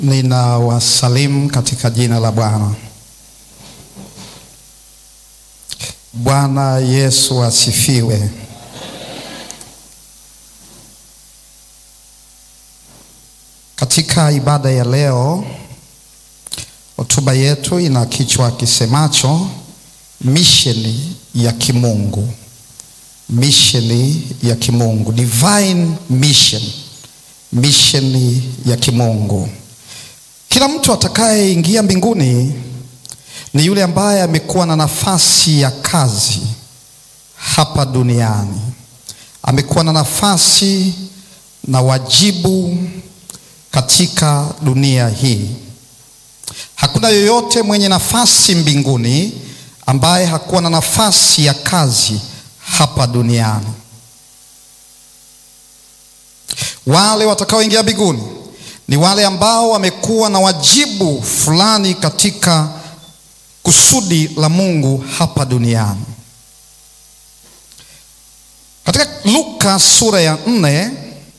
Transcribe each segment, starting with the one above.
Ninawasalimu katika jina la Bwana. Bwana Yesu asifiwe. Katika ibada ya leo, hotuba yetu ina kichwa kisemacho misheni ya kimungu. Misheni ya kimungu, divine mission, misheni ya kimungu. Kila mtu atakayeingia mbinguni ni yule ambaye amekuwa na nafasi ya kazi hapa duniani, amekuwa na nafasi na wajibu katika dunia hii. Hakuna yoyote mwenye nafasi mbinguni ambaye hakuwa na nafasi ya kazi hapa duniani. Wale watakaoingia mbinguni ni wale ambao wamekuwa na wajibu fulani katika kusudi la Mungu hapa duniani. Katika Luka sura ya nne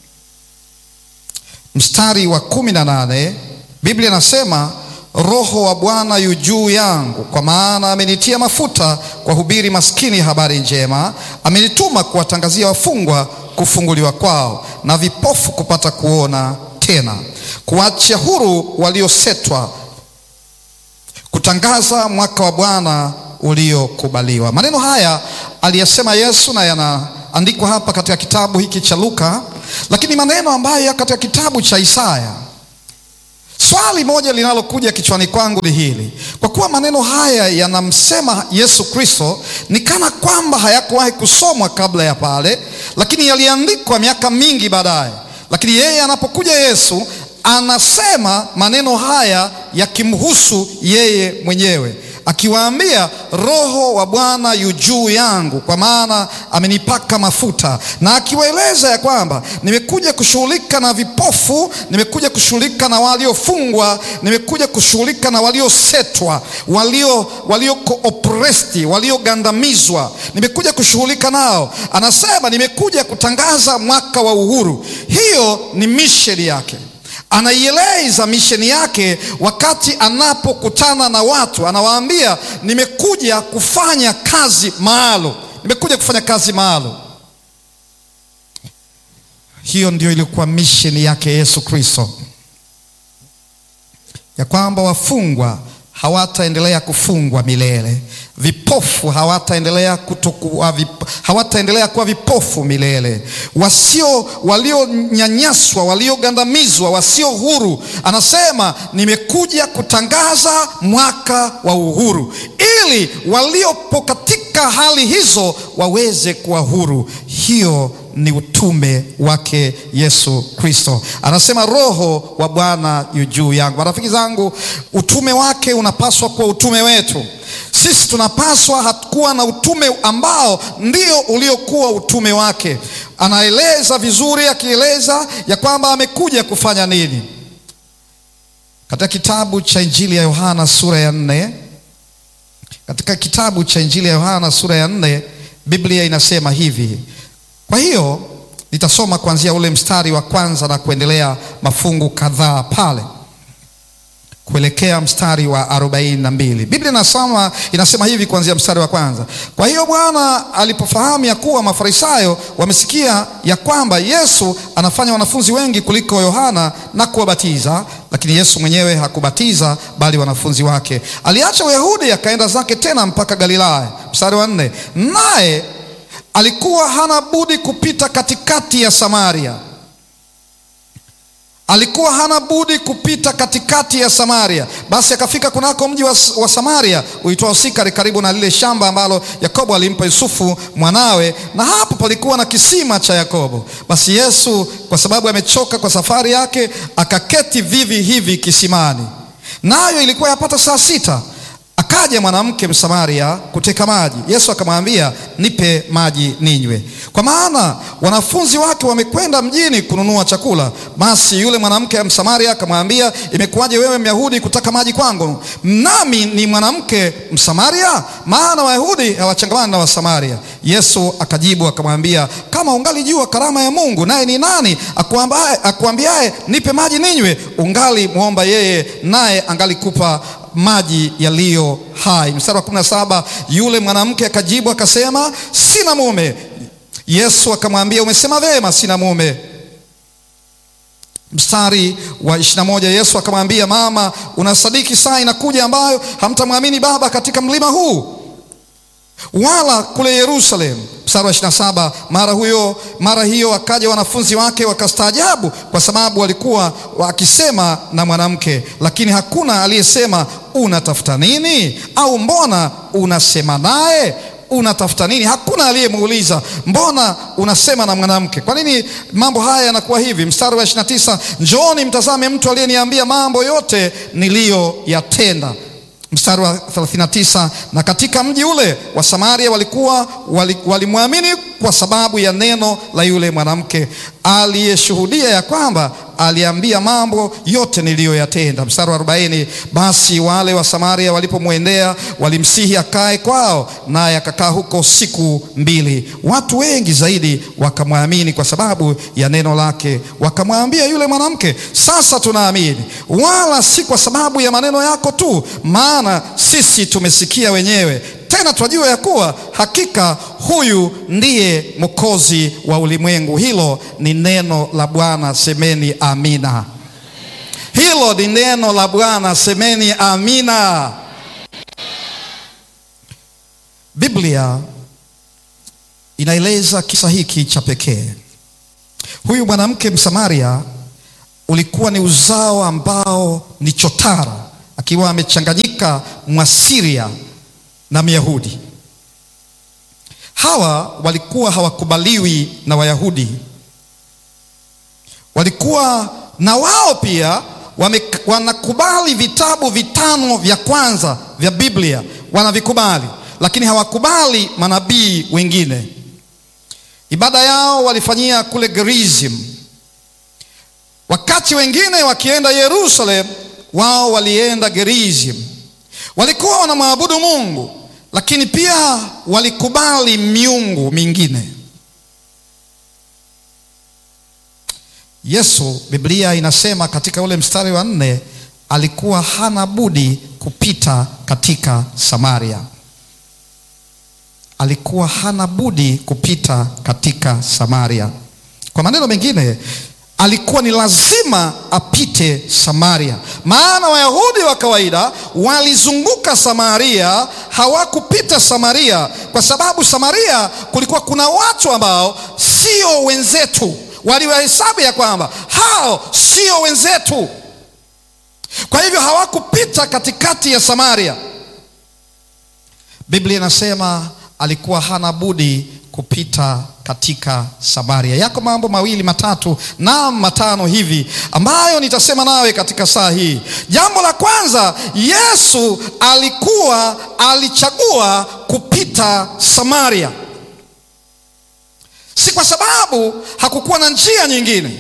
mstari wa kumi na nane Biblia inasema Roho wa Bwana yu juu yangu, kwa maana amenitia mafuta kuwahubiri maskini habari njema, amenituma kuwatangazia wafungwa kufunguliwa kwao, na vipofu kupata kuona tena, kuachia huru waliosetwa, kutangaza mwaka wa Bwana uliokubaliwa. Maneno haya aliyasema Yesu na yanaandikwa hapa katika kitabu hiki cha Luka, lakini maneno ambayo yako katika kitabu cha Isaya. Swali moja linalokuja kichwani kwangu ni hili: kwa kuwa maneno haya yanamsema Yesu Kristo, ni kana kwamba hayakuwahi kusomwa kabla ya pale, lakini yaliandikwa miaka mingi baadaye. Lakini yeye anapokuja Yesu anasema maneno haya yakimhusu yeye mwenyewe akiwaambia Roho wa Bwana yu juu yangu, kwa maana amenipaka mafuta, na akiwaeleza ya kwamba nimekuja kushughulika na vipofu, nimekuja kushughulika na waliofungwa, nimekuja kushughulika na waliosetwa, walio walioko oppressed, waliogandamizwa, nimekuja kushughulika nao. Anasema nimekuja kutangaza mwaka wa uhuru. Hiyo ni misheni yake anaieleza misheni yake wakati anapokutana na watu, anawaambia nimekuja kufanya kazi maalum, nimekuja kufanya kazi maalum. Hiyo ndio ilikuwa misheni yake Yesu Kristo, ya kwamba wafungwa hawataendelea kufungwa milele, vipofu hawataendelea kutokuwa vip, hawataendelea kuwa vipofu milele, wasio walionyanyaswa, waliogandamizwa, wasio huru. Anasema nimekuja kutangaza mwaka wa uhuru, ili waliopo katika hali hizo waweze kuwa huru. Hiyo ni utume wake Yesu Kristo. Anasema Roho wa Bwana yu juu yangu. Marafiki zangu, utume wake unapaswa kuwa utume wetu sisi. Tunapaswa hatukuwa na utume ambao ndio uliokuwa utume wake. Anaeleza vizuri, akieleza ya kwamba amekuja kufanya nini. Katika kitabu cha Injili ya Yohana sura ya nne, katika kitabu cha Injili ya Yohana sura ya nne, Biblia inasema hivi kwa hiyo nitasoma kuanzia ule mstari wa kwanza na kuendelea mafungu kadhaa pale kuelekea mstari wa arobaini na mbili. Biblia inasoma inasema hivi kuanzia mstari wa kwanza. Kwa hiyo Bwana alipofahamu ya kuwa Mafarisayo wamesikia ya kwamba Yesu anafanya wanafunzi wengi kuliko Yohana na kuwabatiza, lakini Yesu mwenyewe hakubatiza bali wanafunzi wake, aliacha Uyahudi akaenda zake tena mpaka Galilaya. Mstari wa nne, naye alikuwa hana budi kupita katikati ya Samaria. Alikuwa hana budi kupita katikati ya Samaria. Basi akafika kunako mji wa, wa Samaria uitwao Sikari, karibu na lile shamba ambalo Yakobo alimpa Yusufu mwanawe, na hapo palikuwa na kisima cha Yakobo. Basi Yesu kwa sababu amechoka kwa safari yake, akaketi vivi hivi kisimani, nayo ilikuwa yapata saa sita. Akaja mwanamke Msamaria kuteka maji. Yesu akamwambia, nipe maji ninywe, kwa maana wanafunzi wake wamekwenda mjini kununua chakula. Basi yule mwanamke wa Msamaria akamwambia, imekuwaje wewe Myahudi kutaka maji kwangu, nami ni mwanamke Msamaria? Maana Wayahudi hawachangamani na Wasamaria. Yesu akajibu akamwambia, kama ungalijua karama ya Mungu, naye ni nani akuambiaye akuambiaye nipe maji ninywe, ungali mwomba yeye, naye angalikupa maji yaliyo hai. Mstari wa 17, yule mwanamke akajibu akasema, sina mume. Yesu akamwambia, umesema vema, sina mume. Mstari wa 21, Yesu akamwambia, mama, unasadiki saa inakuja ambayo hamtamwamini Baba katika mlima huu wala kule Yerusalemu. Mstari wa 27, mara huyo mara hiyo akaja wanafunzi wake wakastaajabu, kwa sababu walikuwa wakisema na mwanamke, lakini hakuna aliyesema unatafuta nini, au mbona unasema naye unatafuta nini? Hakuna aliyemuuliza mbona unasema na mwanamke. Kwa nini mambo haya yanakuwa hivi? Mstari wa 29, njooni mtazame mtu aliyeniambia mambo yote niliyoyatenda. Mstari wa 39, na katika mji ule wa Samaria walikuwa walimwamini wali kwa sababu ya neno la yule mwanamke aliyeshuhudia ya kwamba aliambia mambo yote niliyoyatenda. Mstari wa 40, basi wale wa Samaria walipomwendea walimsihi akae kwao, naye akakaa huko siku mbili. Watu wengi zaidi wakamwamini kwa sababu ya neno lake. Wakamwambia yule mwanamke, sasa tunaamini, wala si kwa sababu ya maneno yako tu, maana sisi tumesikia wenyewe tena twajua ya kuwa hakika huyu ndiye Mwokozi wa ulimwengu. Hilo ni neno la Bwana, semeni amina. Hilo ni neno la Bwana, semeni amina. Biblia inaeleza kisa hiki cha pekee. Huyu mwanamke Msamaria ulikuwa ni uzao ambao ni chotara, akiwa amechanganyika Mwasiria na Myahudi. Hawa walikuwa hawakubaliwi na Wayahudi, walikuwa na wao pia wame, wanakubali vitabu vitano vya kwanza vya Biblia wanavikubali, lakini hawakubali manabii wengine. Ibada yao walifanyia kule Gerizim, wakati wengine wakienda Yerusalemu, wao walienda Gerizim. Walikuwa wanamwabudu Mungu lakini pia walikubali miungu mingine. Yesu, Biblia inasema katika ule mstari wa nne, alikuwa hana budi kupita katika Samaria. Alikuwa hana budi kupita katika Samaria. Kwa maneno mengine alikuwa ni lazima apite Samaria, maana Wayahudi wa kawaida walizunguka Samaria, hawakupita Samaria kwa sababu Samaria kulikuwa kuna watu ambao sio wenzetu, waliwahesabu ya kwamba hao sio wenzetu, kwa hivyo hawakupita katikati ya Samaria. Biblia inasema alikuwa hana budi kupita katika Samaria. Yako mambo mawili matatu na matano hivi ambayo nitasema nawe katika saa hii. Jambo la kwanza, Yesu alikuwa alichagua kupita Samaria, si kwa sababu hakukuwa na njia nyingine,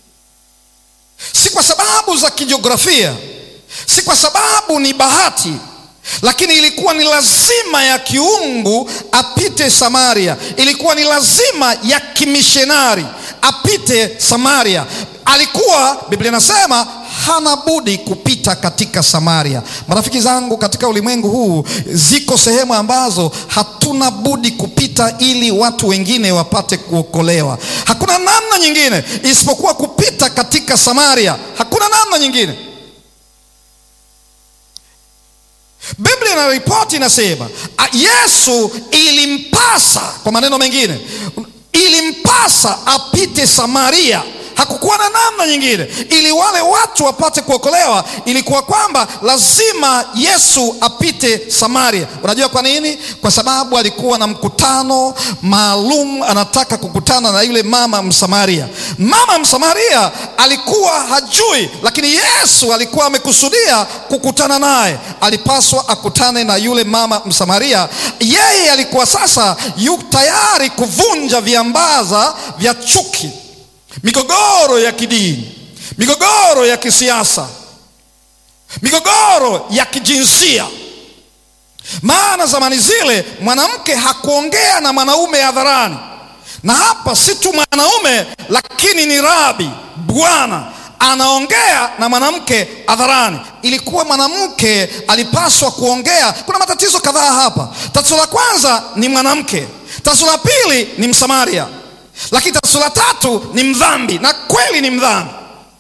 si kwa sababu za kijiografia, si kwa sababu ni bahati lakini ilikuwa ni lazima ya kiungu apite Samaria. Ilikuwa ni lazima ya kimishonari apite Samaria. Alikuwa, Biblia inasema hana budi kupita katika Samaria. Marafiki zangu, katika ulimwengu huu ziko sehemu ambazo hatuna budi kupita ili watu wengine wapate kuokolewa. Hakuna namna nyingine isipokuwa kupita katika Samaria. Hakuna namna nyingine. Biblia ina ripoti inasema Yesu ilimpasa, kwa maneno mengine, ilimpasa apite Samaria. Hakukuwa na namna nyingine, ili wale watu wapate kuokolewa. Ilikuwa kwamba lazima Yesu apite Samaria. Unajua kwa nini? Kwa sababu alikuwa na mkutano maalum, anataka kukutana na yule mama Msamaria. Mama Msamaria alikuwa hajui, lakini Yesu alikuwa amekusudia kukutana naye. Alipaswa akutane na yule mama Msamaria. Yeye alikuwa sasa yu tayari kuvunja viambaza vya chuki migogoro ya kidini, migogoro ya kisiasa, migogoro ya kijinsia, maana zamani zile mwanamke hakuongea na mwanaume hadharani, na hapa si tu mwanaume, lakini ni rabi, bwana anaongea na mwanamke hadharani. Ilikuwa mwanamke alipaswa kuongea. Kuna matatizo kadhaa hapa. Tatizo la kwanza ni mwanamke, tatizo la pili ni Msamaria, lakini tatizo la tatu ni mdhambi, na kweli ni mdhambi.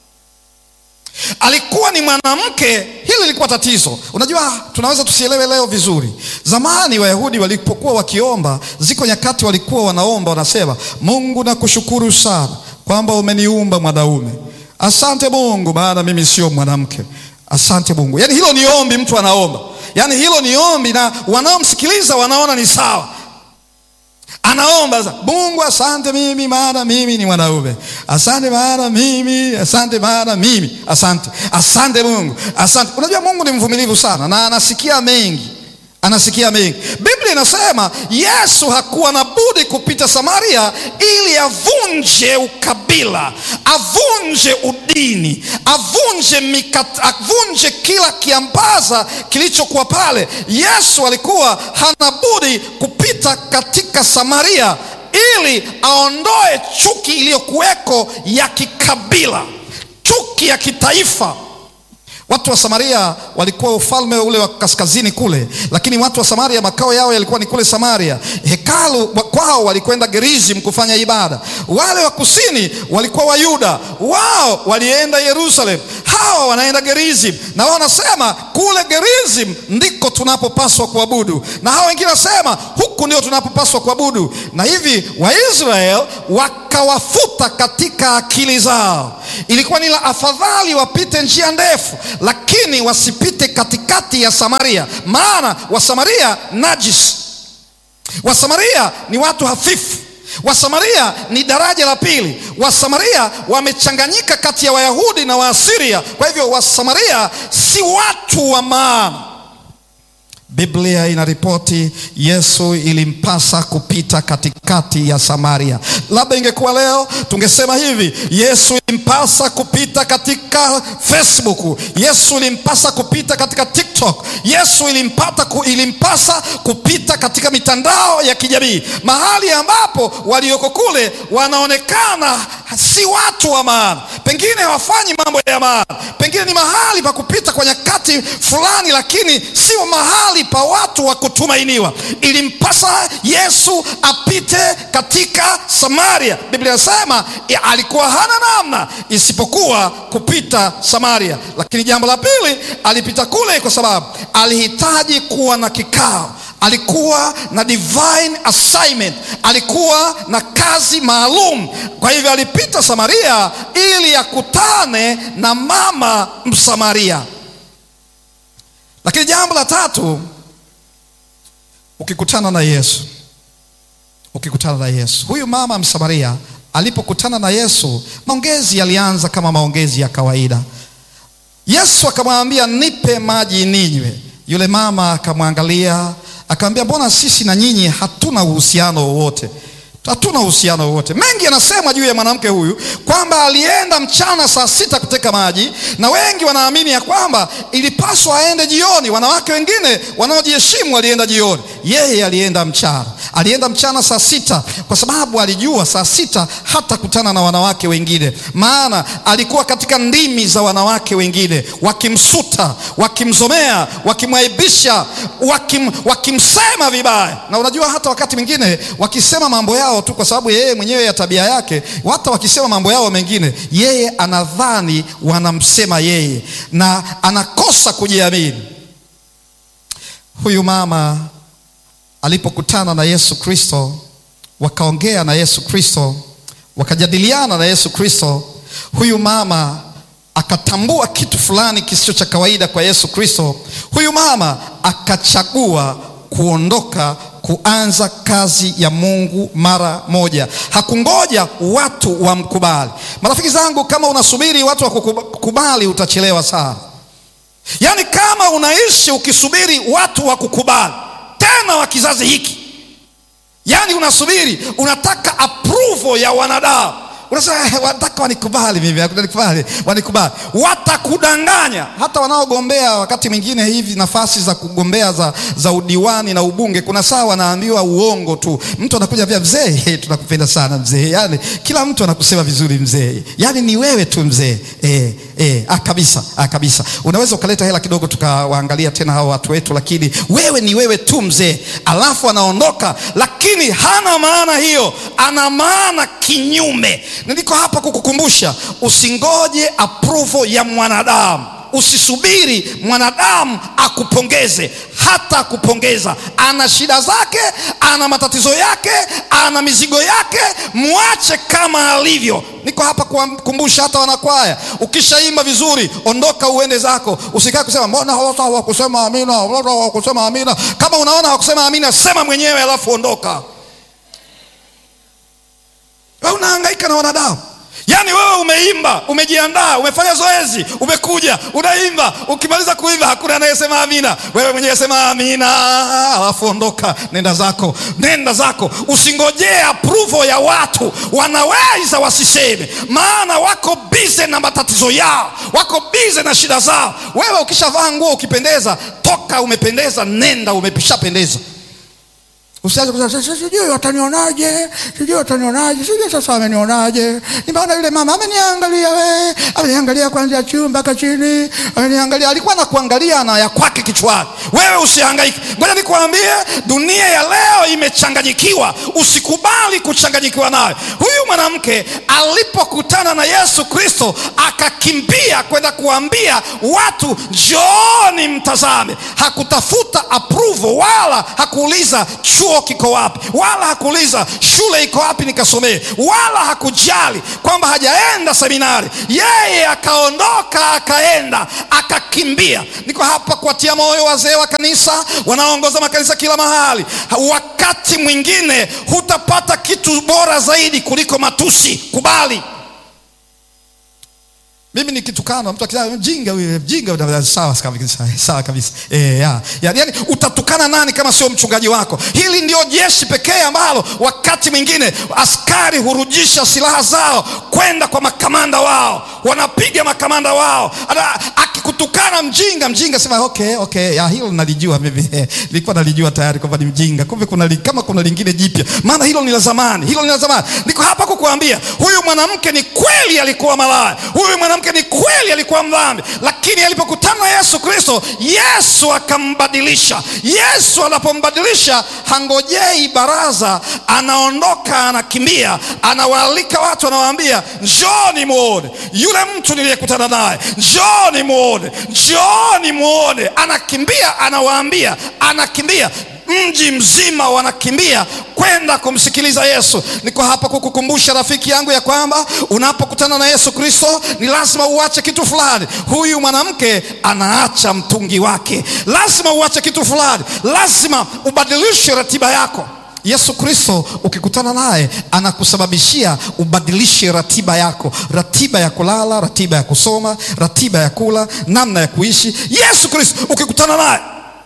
Alikuwa ni mwanamke, hili lilikuwa tatizo. Unajua, tunaweza tusielewe leo vizuri. Zamani Wayahudi walipokuwa wakiomba, ziko nyakati walikuwa wanaomba, wanasema, Mungu nakushukuru sana kwamba umeniumba mwanaume Asante Mungu, maana mimi sio mwanamke. Asante Mungu. Yaani hilo ni ombi, mtu anaomba, yaani hilo ni ombi, na wanaomsikiliza wanaona ni sawa. Anaomba sasa, Mungu asante mimi maana mimi ni mwanaume. Asante maana mimi, asante maana mimi, asante, asante Mungu, asante. Unajua Mungu ni mvumilivu sana na anasikia mengi anasikia mengi. Biblia inasema Yesu hakuwa na budi kupita Samaria ili avunje ukabila, avunje udini, avunje mikata, avunje kila kiambaza kilichokuwa pale. Yesu alikuwa hana budi kupita katika Samaria ili aondoe chuki iliyokuweko ya kikabila, chuki ya kitaifa. Watu wa Samaria walikuwa ufalme ule wa kaskazini kule, lakini watu wa Samaria makao yao yalikuwa ni kule Samaria. Hekalu kwao walikwenda Gerizim kufanya ibada. Wale wa kusini walikuwa Wayuda, wao walienda Yerusalem, hawa wanaenda Gerizim, na wao wanasema kule Gerizim ndiko tunapopaswa kuabudu, na hawa wengine wanasema huku ndio tunapopaswa kuabudu. Na hivi Waisraeli wakawafuta katika akili zao. Ilikuwa ni la afadhali wapite njia ndefu lakini wasipite katikati ya Samaria, maana Wasamaria najis. Wasamaria ni watu hafifu. Wasamaria ni daraja la pili. Wasamaria wamechanganyika kati ya Wayahudi na Waasiria. Kwa hivyo Wasamaria si watu wa maana. Biblia inaripoti Yesu ilimpasa kupita katikati ya Samaria. Labda ingekuwa leo tungesema hivi, Yesu ilimpasa kupita katika Facebook, Yesu ilimpasa kupita katika TikTok, Yesu ilimpata, ilimpasa kupita katika mitandao ya kijamii, mahali ambapo walioko kule wanaonekana si watu wa maana, pengine hawafanyi mambo ya maana, pengine ni mahali pa kupita kwa nyakati fulani, lakini sio mahali pa watu wa kutumainiwa. Ilimpasa Yesu apite katika Samaria. Biblia inasema alikuwa hana namna isipokuwa kupita Samaria. Lakini jambo la pili, alipita kule kwa sababu alihitaji kuwa na kikao alikuwa na divine assignment, alikuwa na kazi maalum. Kwa hivyo alipita Samaria ili akutane na mama Msamaria. Lakini jambo la tatu, ukikutana na Yesu, ukikutana na Yesu, huyu mama Msamaria alipokutana na Yesu, maongezi yalianza kama maongezi ya kawaida. Yesu akamwambia, nipe maji ninywe. Yule mama akamwangalia akamwambia, mbona sisi na nyinyi hatuna uhusiano wowote? Hatuna uhusiano wowote. Mengi yanasema juu ya mwanamke huyu kwamba alienda mchana saa sita kuteka maji, na wengi wanaamini ya kwamba ilipaswa aende jioni. Wanawake wengine wanaojiheshimu walienda jioni, yeye alienda mchana. Alienda mchana saa sita kwa sababu alijua saa sita hatakutana na wanawake wengine, maana alikuwa katika ndimi za wanawake wengine, wakimsuta, wakimzomea, wakimwaibisha, wakim, wakimsema vibaya. Na unajua hata wakati mwingine wakisema mambo yao tu kwa sababu yeye mwenyewe ya tabia yake, hata wakisema mambo yao mengine, yeye anadhani wanamsema yeye na anakosa kujiamini. Huyu mama alipokutana na Yesu Kristo, wakaongea na Yesu Kristo, wakajadiliana na Yesu Kristo, huyu mama akatambua kitu fulani kisicho cha kawaida kwa Yesu Kristo. Huyu mama akachagua kuondoka kuanza kazi ya Mungu mara moja. Hakungoja watu wamkubali. Marafiki zangu, kama unasubiri watu wakukubali utachelewa sana. Yaani kama unaishi ukisubiri watu wakukubali, tena wa kizazi hiki, yaani unasubiri, unataka approval ya wanadamu, Unasema "Eh, wanataka wanikubali mimi, wanikubali, wanikubali. Watakudanganya. Hata wanaogombea wakati mwingine hivi nafasi za kugombea za, za udiwani na ubunge, kuna saa wanaambiwa uongo tu. Mtu anakuja vya mzee, "Eh, tunakupenda sana mzee. Yani kila mtu anakusema vizuri mzee, yani ni wewe tu mzee. Eh, eh, ah, kabisa, ah, kabisa. Unaweza ukaleta hela kidogo tukawaangalia tena hao watu wetu, lakini wewe ni wewe tu mzee, alafu anaondoka, lakini hana maana hiyo, ana maana kinyume. Na niko hapa kukukumbusha, usingoje approval ya mwanadamu. Usisubiri mwanadamu akupongeze, hata akupongeza. Ana shida zake, ana matatizo yake, ana mizigo yake, mwache kama alivyo. Niko hapa kuwakumbusha hata wanakwaya, ukishaimba vizuri, ondoka uende zako, usikae kusema mbona hawata hawakusema amina, mbona hawakusema amina. Kama unaona hawakusema amina, sema mwenyewe, alafu ondoka. Wewe unahangaika na wanadamu. Yaani wewe umeimba, umejiandaa, umefanya zoezi, umekuja, unaimba, ukimaliza kuimba hakuna anayesema amina. Wewe mwenyewe sema amina, alafu ondoka, nenda zako, nenda zako. Usingojee approval ya watu, wanaweza wasiseme, maana wako bize na matatizo yao, wako bize na shida zao. Wewe ukishavaa nguo ukipendeza, toka umependeza, nenda umeshapendeza. Usianze kusema "Sasa sijui watanionaje, sijui watanionaje, sijui sasa wamenionaje. Nimeona yule mama ameniangalia, we ameniangalia kuanzia juu mpaka chini, ameniangalia. Alikuwa anakuangalia na ya kwake kichwani. Wewe usihangaike, ngoja nikwambie, dunia ya leo imechanganyikiwa. Usikubali kuchanganyikiwa nayo. Huyu mwanamke alipokutana na Yesu Kristo akakimbia kwenda kuambia watu, njooni mtazame. Hakutafuta approval wala hakuuliza chuo kiko wapi, wala hakuuliza shule iko wapi nikasomee, wala hakujali kwamba hajaenda seminari. Yeye akaondoka akaenda akakimbia. Niko hapa kuwatia moyo wazee wa kanisa wanaoongoza makanisa kila mahali. Wakati mwingine hutapata kitu bora zaidi kuliko matusi. Kubali. Mimi nikitukana mtu akisema mjinga huyu mjinga, sawa kabisa, sawa kabisa. Eh, ya, ya, yani utatukana nani kama sio mchungaji wako? Hili ndio jeshi pekee ambalo wakati mwingine askari hurujisha silaha zao kwenda kwa makamanda wao, wanapiga makamanda wao. Ana, akikutukana mjinga, mjinga sema okay, okay, ya hilo nalijua mimi nilikuwa nalijua tayari kwamba ni mjinga, kumbe kuna li, kama kuna lingine jipya, maana hilo ni la zamani, hilo ni la zamani. Niko hapa kukuambia huyu mwanamke ni kweli alikuwa malaya, huyu mwanamke ni kweli alikuwa mdhambi, lakini alipokutana na Yesu Kristo, Yesu akambadilisha. Yesu anapombadilisha, hangojei baraza, anaondoka, anakimbia, anawaalika watu, anawaambia njooni muone yule mtu niliyekutana naye, njooni muone, njooni muone. Anakimbia, anawaambia, anakimbia mji mzima wanakimbia kwenda kumsikiliza Yesu. Niko hapa kukukumbusha rafiki yangu ya kwamba unapokutana na Yesu Kristo ni lazima uache kitu fulani. Huyu mwanamke anaacha mtungi wake, lazima uache kitu fulani, lazima ubadilishe ratiba yako. Yesu Kristo ukikutana naye anakusababishia ubadilishe ratiba yako, ratiba ya kulala, ratiba ya kusoma, ratiba ya kula, namna ya kuishi. Yesu Kristo ukikutana naye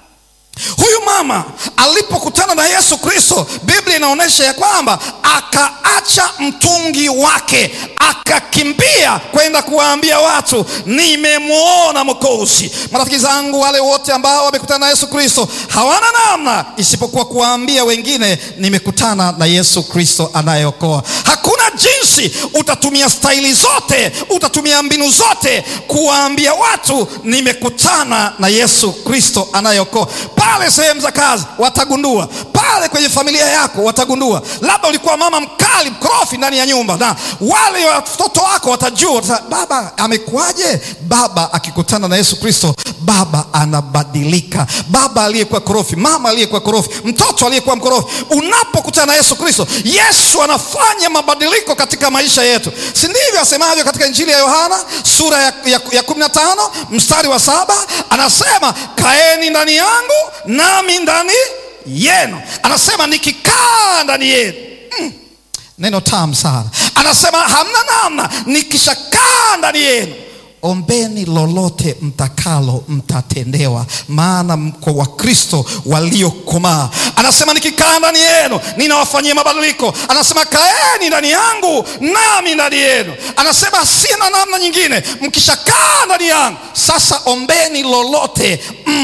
Huyu mama alipokutana na Yesu Kristo, Biblia inaonyesha ya kwamba akaacha mtungi wake, akakimbia kwenda kuwaambia watu, nimemwona Mwokozi. Marafiki zangu, wale wote ambao wamekutana na Yesu Kristo hawana namna isipokuwa kuwaambia wengine, nimekutana na Yesu Kristo anayeokoa. Hakuna jinsi, utatumia staili zote, utatumia mbinu zote kuwaambia watu, nimekutana na Yesu Kristo anayeokoa pale sehemu za kazi watagundua, pale kwenye familia yako watagundua. Labda ulikuwa mama mkali mkorofi ndani ya nyumba, na wale watoto wako watajua, baba amekuwaje? Baba akikutana na Yesu Kristo, baba anabadilika. Baba aliyekuwa korofi, mama aliyekuwa korofi, mtoto aliyekuwa mkorofi, unapokutana na Yesu Kristo, Yesu anafanya mabadiliko katika maisha yetu, si ndivyo asemavyo katika Injili ya Yohana sura ya, ya, ya kumi na tano mstari wa saba anasema kaeni ndani yangu nami ndani yenu. Anasema nikikaa ndani yenu mm. Neno tamu sana. Anasema hamna namna, nikishakaa ndani yenu ombeni lolote mtakalo, mtatendewa, maana mko Wakristo waliokomaa. Anasema nikikaa ndani yenu ninawafanyia mabadiliko. Anasema kaeni ndani yangu nami ndani yenu. Anasema sina namna nyingine, mkishakaa ndani yangu sasa, ombeni lolote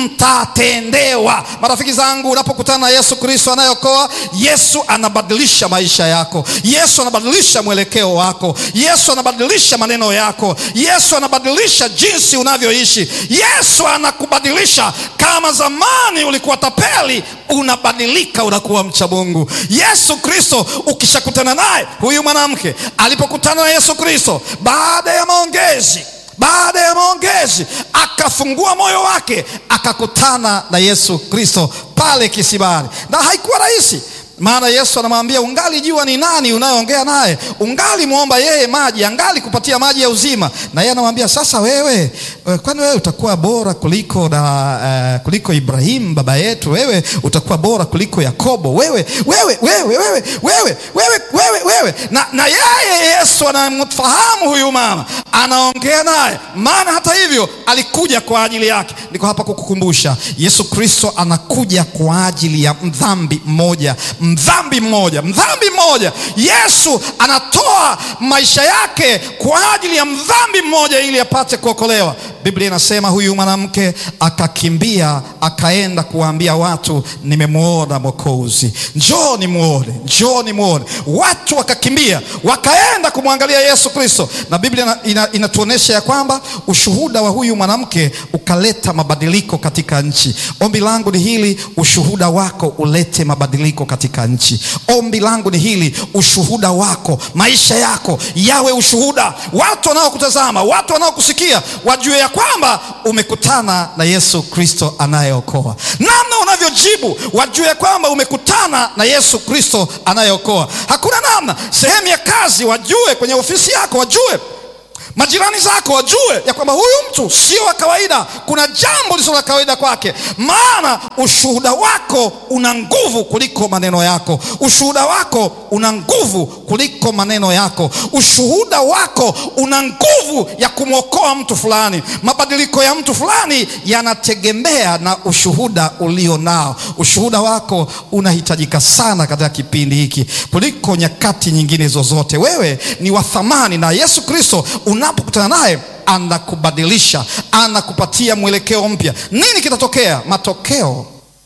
mtatendewa. Marafiki zangu, unapokutana na Yesu Kristo anayeokoa, Yesu anabadilisha maisha yako. Yesu anabadilisha mwelekeo wako. Yesu anabadilisha maneno yako. Yesu anabadilisha jinsi unavyoishi. Yesu anakubadilisha. Kama zamani ulikuwa tapeli, unabadilika, unakuwa mcha Mungu. Yesu Kristo, ukishakutana naye, huyu mwanamke alipokutana na Yesu Kristo baada ya maongezi baada ya maongezi akafungua moyo wake akakutana na Yesu Kristo pale kisimani, na haikuwa rahisi maana Yesu anamwambia ungali jua ni nani unayeongea naye, ungali mwomba yeye maji, angali kupatia maji ya uzima. Na yeye anamwambia sasa, wewe kwani wewe utakuwa bora kuliko na uh, kuliko Ibrahimu baba yetu? Wewe utakuwa bora kuliko Yakobo? Wewe wewe wewe wewe wewe wewe wewe wewe. Na, na yeye Yesu anamfahamu huyu mama, anaongea naye, maana hata hivyo alikuja kwa ajili yake. Niko hapa kukukumbusha, Yesu Kristo anakuja kwa ajili ya mdhambi mmoja mdhambi mmoja, mdhambi mmoja. Yesu anatoa maisha yake kwa ajili ya mdhambi mmoja ili apate kuokolewa. Biblia inasema huyu mwanamke akakimbia akaenda kuwaambia watu, nimemwona Mwokozi, njoo nimwone, njoo nimwone. Watu wakakimbia wakaenda kumwangalia Yesu Kristo, na Biblia inatuonyesha ina ya kwamba ushuhuda wa huyu mwanamke ukaleta mabadiliko katika nchi. Ombi langu ni hili, ushuhuda wako ulete mabadiliko katika nchi. Ombi langu ni hili, ushuhuda wako, maisha yako yawe ushuhuda. Watu wanaokutazama, watu wanaokusikia wajue ya kwamba umekutana na Yesu Kristo anayeokoa. Namna unavyojibu wajue ya kwamba umekutana na Yesu Kristo anayeokoa. Hakuna namna. Sehemu ya kazi wajue, kwenye ofisi yako wajue majirani zako wajue ya kwamba huyu mtu sio wa kawaida, kuna jambo lisilo la kawaida kwake. Maana ushuhuda wako una nguvu kuliko maneno yako. Ushuhuda wako una nguvu kuliko maneno yako. Ushuhuda wako una nguvu ya kumwokoa mtu fulani. Mabadiliko ya mtu fulani yanategemea na ushuhuda ulio nao. Ushuhuda wako unahitajika sana katika kipindi hiki kuliko nyakati nyingine zozote. Wewe ni wa thamani, na Yesu Kristo unapokutana naye anakubadilisha, anakupatia mwelekeo mpya. Nini kitatokea? Matokeo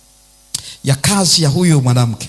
ya kazi ya huyu mwanamke,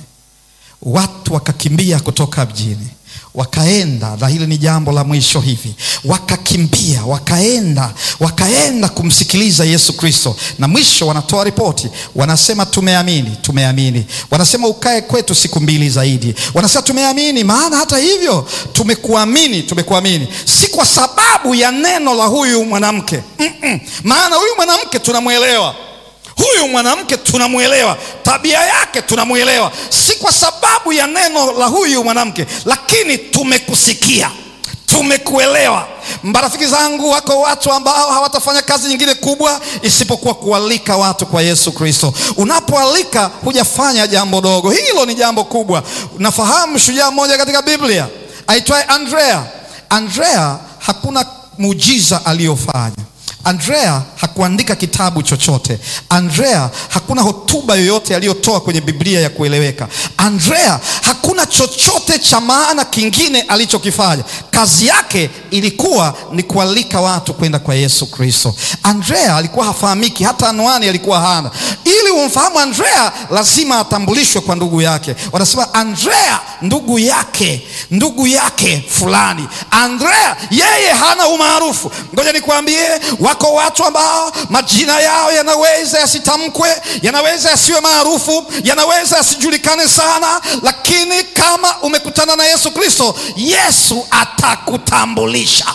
watu wakakimbia kutoka mjini wakaenda na hili ni jambo la mwisho hivi, wakakimbia wakaenda wakaenda kumsikiliza Yesu Kristo, na mwisho wanatoa ripoti, wanasema tumeamini, tumeamini. Wanasema ukae kwetu siku mbili zaidi. Wanasema tumeamini, maana hata hivyo tumekuamini, tumekuamini si kwa sababu ya neno la huyu mwanamke mm -mm. Maana huyu mwanamke tunamwelewa huyu mwanamke tunamwelewa, tabia yake tunamwelewa, si kwa sababu ya neno la huyu mwanamke, lakini tumekusikia, tumekuelewa. Marafiki zangu, wako watu ambao hawatafanya kazi nyingine kubwa isipokuwa kualika watu kwa Yesu Kristo. Unapoalika hujafanya jambo dogo, hilo ni jambo kubwa. Nafahamu shujaa mmoja katika Biblia aitwaye Andrea. Andrea hakuna muujiza aliyofanya Andrea hakuandika kitabu chochote. Andrea hakuna hotuba yoyote aliyotoa kwenye Biblia ya kueleweka. Andrea hakuna chochote cha maana kingine alichokifanya. Kazi yake ilikuwa ni kualika watu kwenda kwa Yesu Kristo. Andrea alikuwa hafahamiki, hata anwani alikuwa hana. Ili umfahamu Andrea, lazima atambulishwe kwa ndugu yake. Wanasema Andrea ndugu yake, ndugu yake fulani. Andrea yeye hana umaarufu. Ngoja nikwambie wako watu ambao majina yao yanaweza yasitamkwe, yanaweza yasiwe maarufu, yanaweza yasijulikane sana, lakini kama umekutana na Yesu Kristo, Yesu atakutambulisha.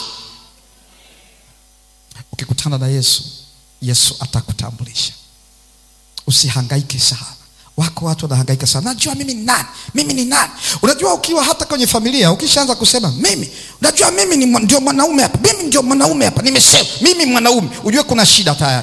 Ukikutana na Yesu, Yesu atakutambulisha. Usihangaike sana. Wako watu wanahangaika sana, najua mimi ni nani, mimi ni nani. Unajua, ukiwa hata kwenye familia ukishaanza kusema mimi, unajua mimi ni ndio mwanaume hapa, mimi ndio mwanaume hapa, nimesema mimi mwanaume, ujue kuna shida tayari.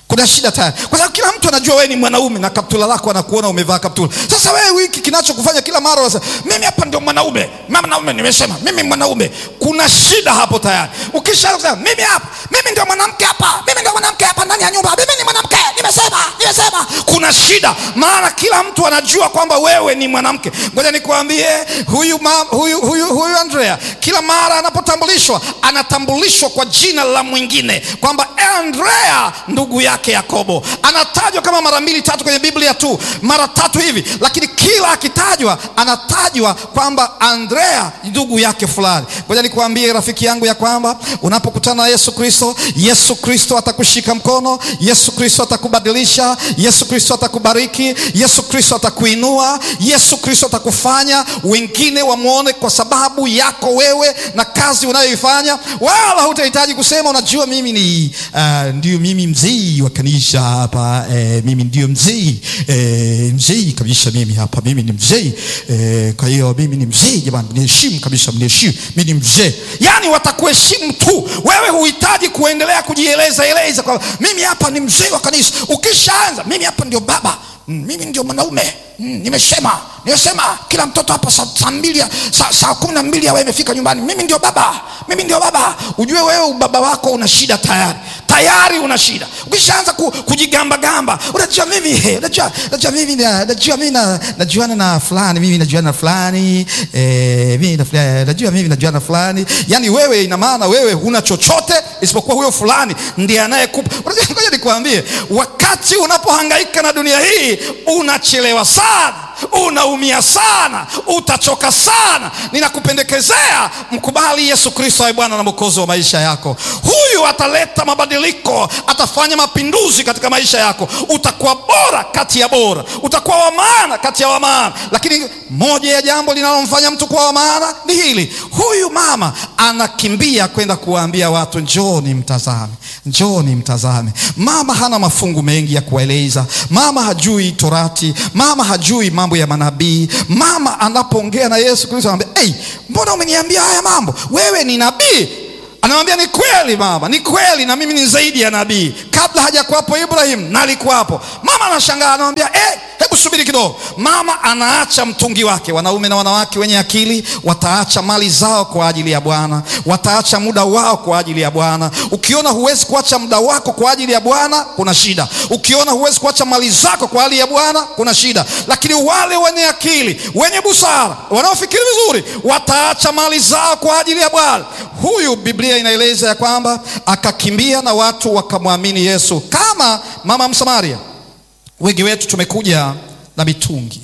kuna shida tayari, kwa sababu kila mtu anajua wewe ni mwanaume na kaptula lako anakuona umevaa kaptula. Sasa wewe wiki kinachokufanya kila mara unasema mimi hapa ndio mwanaume, mwanaume nimesema mimi mwanaume, kuna shida hapo tayari. Ukisha mimi hapa, mimi ndio mwanamke hapa, mimi ndio mwanamke hapa ndani ya nyumba, mimi ni mwanamke, nimesema, nimesema, kuna shida, maana kila mtu anajua kwamba wewe ni mwanamke. Ngoja nikwambie, huyu, ma, huyu, huyu, huyu Andrea kila mara anapotambulishwa anatambulishwa kwa jina la mwingine, kwamba Andrea ndugu yake Yakobo anatajwa kama mara mbili tatu kwenye Biblia tu, mara tatu hivi, lakini kila akitajwa anatajwa kwamba Andrea ndugu yake fulani. Ngoja nikuambie rafiki yangu ya kwamba unapokutana na Yesu Kristo, Yesu Kristo atakushika mkono, Yesu Kristo atakubadilisha, Yesu Kristo atakubariki, Yesu Kristo atakuinua, Yesu Kristo atakufanya wengine wamwone kwa sababu yako wewe na kazi unayoifanya, wala hutahitaji kusema unajua, mimi ni uh, ndio mimi mzee wa kanisa hapa eh, mimi ndio mzee eh, mzee kabisa mimi hapa, mimi ni mzee eh, kwa hiyo mimi ni mzee jamani, niheshimu kabisa, mniheshimu, mimi ni mzee. Yani watakuheshimu tu, wewe huhitaji kuendelea kujieleza eleza kwa mimi hapa ni mzee wa kanisa. Ukishaanza mimi hapa ndio baba Mm, mimi ndio mwanaume mm, nimesema nimesema kila mtoto hapa saa saa mbili saa, saa kumi na mbili awe imefika nyumbani. Mimi ndio baba, mimi ndio baba. Ujue wewe ubaba wako una shida tayari, tayari una shida. Ukishaanza ku, kujigamba gamba, unajua mimi he, unajua unajua mimi na, najua mimi na, najuana na fulani, mimi najuana na fulani eh, mimi na fulani, najua mimi najuana na fulani. Yani wewe, ina maana wewe huna chochote isipokuwa huyo fulani ndiye anayekupa. Ngoja nikwambie, wakati unapohangaika na dunia hii unachelewa sana, unaumia sana, utachoka sana. Ninakupendekezea mkubali Yesu Kristo awe Bwana na Mwokozi wa maisha yako. Huyu ataleta mabadiliko, atafanya mapinduzi katika maisha yako. Utakuwa bora kati ya bora, utakuwa wa maana kati ya wa maana. Lakini moja ya jambo linalomfanya mtu kuwa wa maana ni hili: huyu mama anakimbia kwenda kuwaambia watu, njooni mtazame, njooni mtazame. Mama hana mafungu mengi ya kueleza, mama hajui Torati, mama hajui mambo ya manabii. Mama anapoongea na Yesu Kristo anamwambia hey, mbona umeniambia haya mambo? Wewe ni nabii? Anamwambia ni kweli mama, ni kweli, na mimi ni zaidi ya nabii. Kabla hajakuwapo Ibrahim nalikuwapo. Mama anashangaa, anamwambia eh, hebu subiri kidogo. Mama anaacha mtungi wake. Wanaume na wanawake wenye akili wataacha mali zao kwa ajili ya Bwana, wataacha muda wao kwa ajili ya Bwana. Ukiona huwezi kuacha muda wako kwa ajili ya Bwana, kuna shida. Ukiona huwezi kuacha mali zako kwa ajili ya Bwana, kuna shida. Lakini wale wenye akili, wenye busara, wanaofikiri vizuri, wataacha mali zao kwa ajili ya Bwana. Huyu Biblia inaeleza ya kwamba akakimbia na watu wakamwamini Yesu, kama mama Msamaria. Wengi wetu tumekuja na mitungi,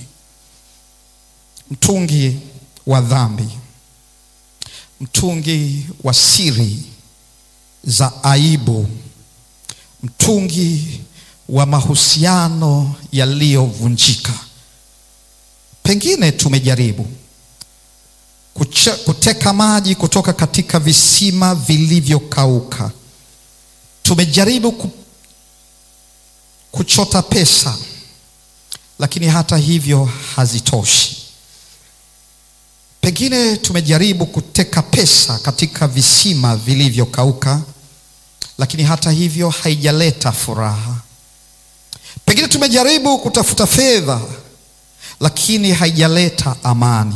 mtungi wa dhambi, mtungi wa siri za aibu, mtungi wa mahusiano yaliyovunjika. Pengine tumejaribu kuche, kuteka maji kutoka katika visima vilivyokauka. Tumejaribu ku, kuchota pesa, lakini hata hivyo hazitoshi. Pengine tumejaribu kuteka pesa katika visima vilivyokauka, lakini hata hivyo haijaleta furaha. Pengine tumejaribu kutafuta fedha, lakini haijaleta amani.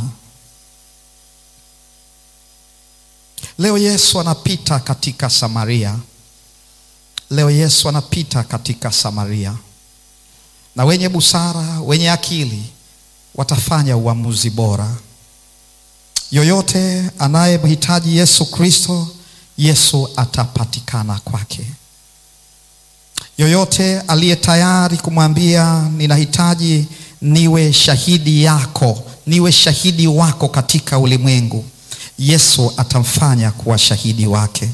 Leo Yesu anapita katika Samaria. Leo Yesu anapita katika Samaria, na wenye busara, wenye akili watafanya uamuzi bora. Yoyote anayemhitaji Yesu Kristo, Yesu atapatikana kwake. Yoyote aliye tayari kumwambia ninahitaji niwe shahidi yako, niwe shahidi wako katika ulimwengu, Yesu atamfanya kuwa shahidi wake.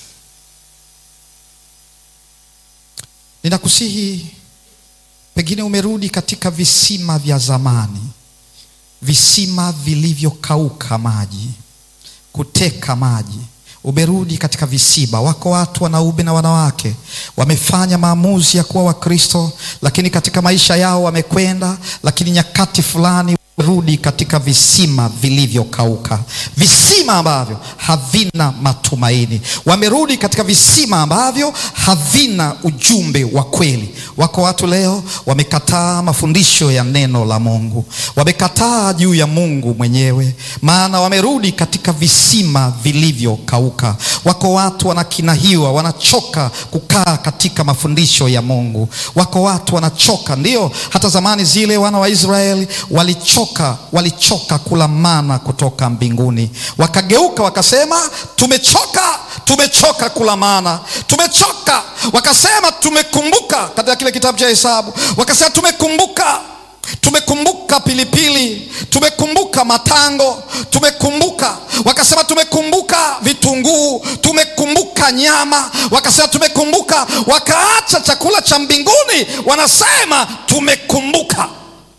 Ninakusihi, pengine umerudi katika visima vya zamani, visima vilivyokauka maji, kuteka maji. Umerudi katika visima. Wako watu wanaume na wanawake wamefanya maamuzi ya kuwa Wakristo, lakini katika maisha yao wamekwenda, lakini nyakati fulani rudi katika visima vilivyokauka, visima ambavyo havina matumaini. Wamerudi katika visima ambavyo havina ujumbe wa kweli. Wako watu leo wamekataa mafundisho ya neno la Mungu, wamekataa juu ya Mungu mwenyewe, maana wamerudi katika visima vilivyokauka. Wako watu wanakinahiwa, wanachoka kukaa katika mafundisho ya Mungu. Wako watu wanachoka, ndio hata zamani zile wana wa Israeli walichoka walichoka kula mana kutoka mbinguni, wakageuka wakasema, tumechoka, tumechoka kula mana, tumechoka. Wakasema tumekumbuka, katika kile kitabu cha Hesabu wakasema tumekumbuka, tumekumbuka pilipili, tumekumbuka matango, tumekumbuka. Wakasema tumekumbuka vitunguu, tumekumbuka nyama, wakasema tumekumbuka. Wakaacha chakula cha mbinguni, wanasema tumekumbuka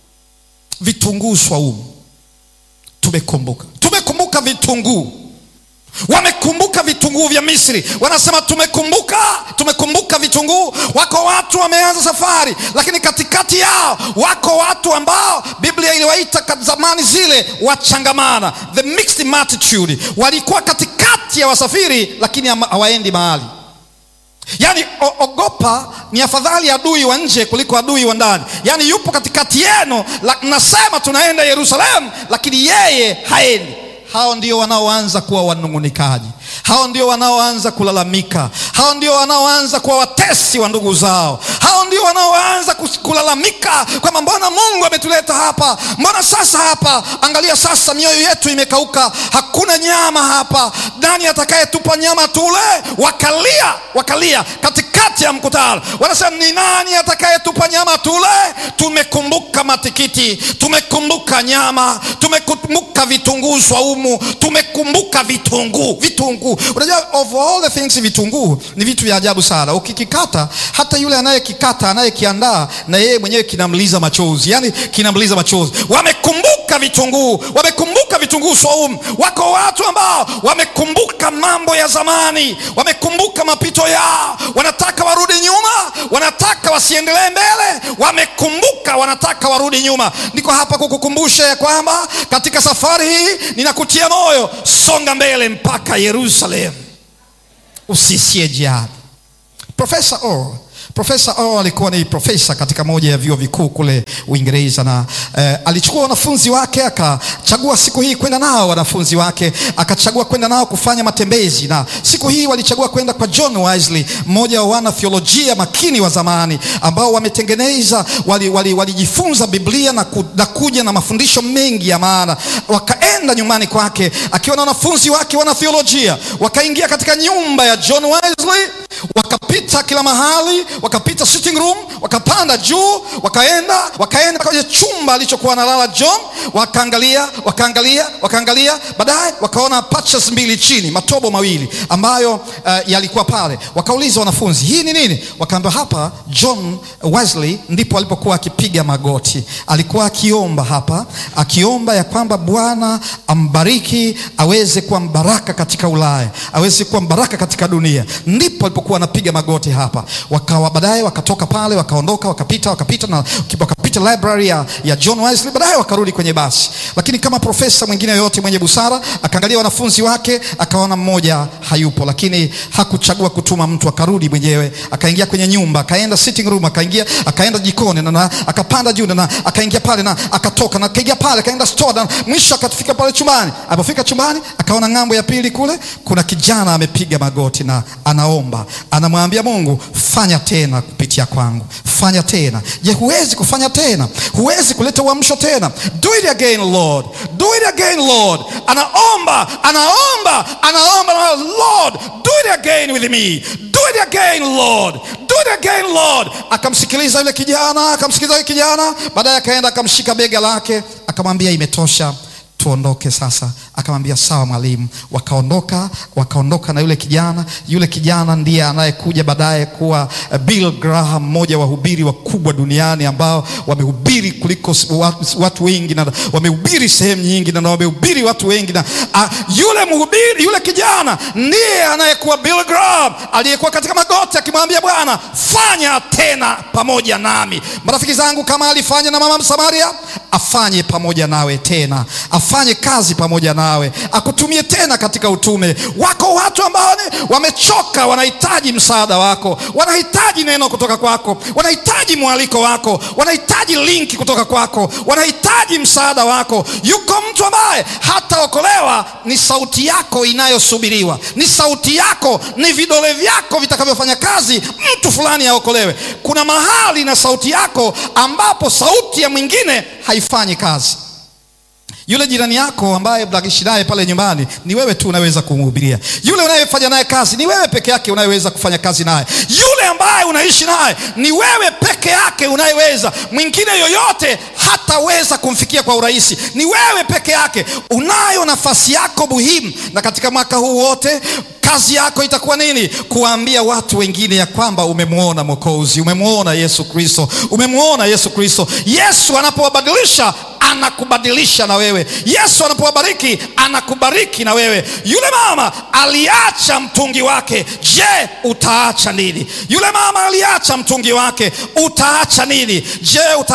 vitunguu swaumu, tumekumbuka. Tumekumbuka vitunguu, wamekumbuka vitunguu vya Misri, wanasema tumekumbuka, tumekumbuka vitunguu. Wako watu wameanza safari, lakini katikati yao wako watu ambao Biblia iliwaita zamani zile wachangamana, the mixed multitude. Walikuwa katikati ya wasafiri, lakini hawaendi mahali Yaani ogopa, ni afadhali adui wa nje kuliko adui wa ndani. Yaani yupo katikati yenu, nasema tunaenda Yerusalemu, lakini yeye haendi. Hao ndio wanaoanza kuwa wanung'unikaji, hao ndio wanaoanza kulalamika, hao ndio wanaoanza kuwa watesi wa ndugu zao, hao ndio wanaoanza kulalamika kwamba mbona Mungu ametuleta hapa, mbona sasa hapa, angalia sasa mioyo yetu imekauka, hakuna nyama hapa, nani atakayetupa nyama tule? Wakalia, wakalia katikati ya mkutano, wanasema ni nani atakayetupa nyama tule? Tumekumbuka matikiti, tumekumbuka nyama, tumekumbuka vitunguu swaumu, tumekumbuka vitunguu, vitunguu. Unajua, of all the things, vitunguu ni vitu vya ajabu sana. Ukikikata, hata yule anayekikata anayekiandaa, na yeye mwenyewe kinamliza machozi, yani kinamliza machozi. Wamekumbuka vitunguu, wamekumbuka vitunguu swaumu. Wako watu ambao wamekumbuka mambo ya zamani, wamekumbuka mapito yao, wanataka warudi nyuma, wanataka wasiendelee mbele, wamekumbuka, wanataka warudi nyuma. Niko hapa kukukumbusha ya kwamba katika safari hii ninakutia moyo, songa mbele mpaka Yerusalemu, usisie jihadi. Profesa O Profesa O alikuwa ni profesa katika moja ya vyuo vikuu kule Uingereza na eh, alichukua wanafunzi wake akachagua siku hii kwenda nao wanafunzi wake akachagua kwenda nao kufanya matembezi, na siku hii walichagua kwenda kwa John Wesley, mmoja wa wana theolojia makini wa zamani ambao wametengeneza walijifunza wali, wali Biblia na, ku, na kuja na mafundisho mengi ya maana. Wakaenda nyumbani kwake akiwa na wanafunzi wake wana theolojia, wakaingia katika nyumba ya John Wesley, wakapita kila mahali wakapita sitting room, wakapanda juu, wakaenda wakaenda kwenye chumba alichokuwa analala John, wakaangalia wakaangalia wakaangalia, baadaye wakaona patches mbili chini, matobo mawili ambayo uh, yalikuwa pale. Wakauliza wanafunzi, hii ni nini? Wakaambiwa hapa John Wesley ndipo alipokuwa akipiga magoti, alikuwa akiomba hapa, akiomba ya kwamba Bwana ambariki, aweze kuwa mbaraka katika Ulaya, aweze kuwa mbaraka katika dunia, ndipo alipokuwa anapiga magoti hapa wakawa baadaye wakatoka pale wakaondoka wakapita wakapita na wakapita library ya, ya John Wesley, baadaye wakarudi kwenye basi. Lakini kama profesa mwingine yoyote mwenye busara akaangalia wanafunzi wake akaona mmoja hayupo, lakini hakuchagua kutuma mtu, akarudi mwenyewe, akaingia kwenye nyumba, akaenda sitting room, akaingia akaenda jikoni na, na akapanda juu na akaingia pale na akatoka na akaingia pale akaenda store na mwisho akafika pale chumbani. Alipofika chumbani akaona ng'ambo ya pili kule kuna kijana amepiga magoti na anaomba, anamwambia Mungu fanya tena kupitia kwangu, fanya tena. Je, huwezi kufanya tena? Huwezi kuleta uamsho tena? Do it again Lord, do it again Lord. Anaomba, anaomba, anaomba, Lord do it again with me, do it again Lord, do it again Lord. Akamsikiliza yule kijana, akamsikiliza yule kijana, baadaye akaenda akamshika bega lake, akamwambia imetosha tuondoke sasa. Akamwambia sawa mwalimu. Wakaondoka, wakaondoka na yule kijana. Yule kijana ndiye anayekuja baadaye kuwa uh, Bill Graham, mmoja wa wahubiri wakubwa duniani ambao wamehubiri kuliko watu, watu wengi na wamehubiri sehemu nyingi na wamehubiri watu wengi na uh, yule mhubiri, yule kijana ndiye anayekuwa Bill Graham aliyekuwa katika magoti akimwambia Bwana, fanya tena pamoja nami. Marafiki zangu, kama alifanya na mama Msamaria, afanye pamoja nawe tena, afanye kazi pamoja nawe, akutumie tena katika utume wako. Watu ambao wamechoka, wanahitaji msaada wako, wanahitaji neno kutoka kwako, wanahitaji mwaliko wako, wanahitaji linki kutoka kwako, wanahitaji msaada wako. Yuko mtu ambaye hataokolewa, ni sauti yako inayosubiriwa, ni sauti yako, ni vidole vyako vitakavyofanya kazi mtu fulani aokolewe. Kuna mahali na sauti yako ambapo sauti ya mwingine haifanyi kazi. Yule jirani yako ambaye mnaishi naye pale nyumbani, ni wewe tu unaweza kumhubiria. Yule unayefanya naye kazi, ni wewe peke yake unayeweza kufanya kazi naye. Yule ambaye unaishi naye, ni wewe peke yake unayeweza. Mwingine yoyote hataweza kumfikia kwa urahisi, ni wewe peke yake. Unayo nafasi yako muhimu, na katika mwaka huu wote kazi yako itakuwa nini? Kuwaambia watu wengine ya kwamba umemwona Mwokozi, umemwona Yesu Kristo, umemwona Yesu Kristo. Yesu anapowabadilisha anakubadilisha na wewe. Yesu anapowabariki anakubariki na wewe. Yule mama aliacha mtungi wake, je, utaacha nini? Yule mama aliacha mtungi wake, utaacha nini? Je, uta